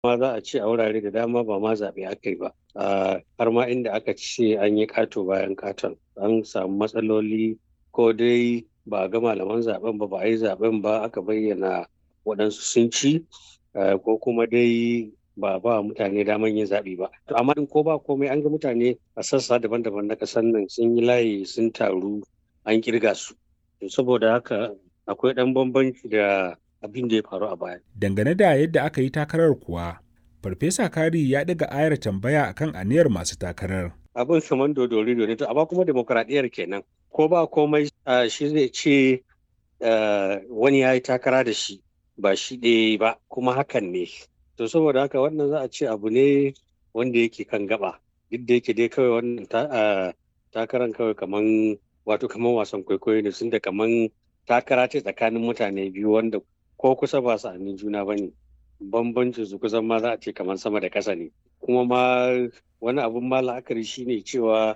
ma za a ce a wurare da dama ba ma zaɓe aka yi ba har ma inda aka ce an yi ƙato bayan ƙaton an samu matsaloli ko dai ba a ga malaman zaben ba ba a yi zaben ba aka bayyana waɗansu sun ci ko kuma dai ba ba mutane daman yin zaɓe ba to amma in ko ba komai an ga mutane a sassa daban-daban na ƙasar nan sun yi layi sun taru an kirga su saboda haka akwai ɗan bambanci da abin da ya faru a baya dangane da yadda aka yi takarar kuwa farfesa kari ya ɗaga ayar tambaya akan aniyar masu takarar abin saman dodori ne to amma kuma demokradiyyar kenan ko ba komai shi zai ce wani ya yi takara da shi ba shi ɗaya ba kuma hakan ne to saboda haka wannan za a ce abu ne wanda yake kan gaba duk da yake dai kawai wannan takaran kawai kaman wato kaman wasan kwaikwayo ne sun da kaman takara ce tsakanin mutane biyu wanda ko kusa ba sa'anin juna ba ne bambancin su kusan ma za a ce kaman sama da ƙasa ne kuma ma wani abun ma la'akari shine cewa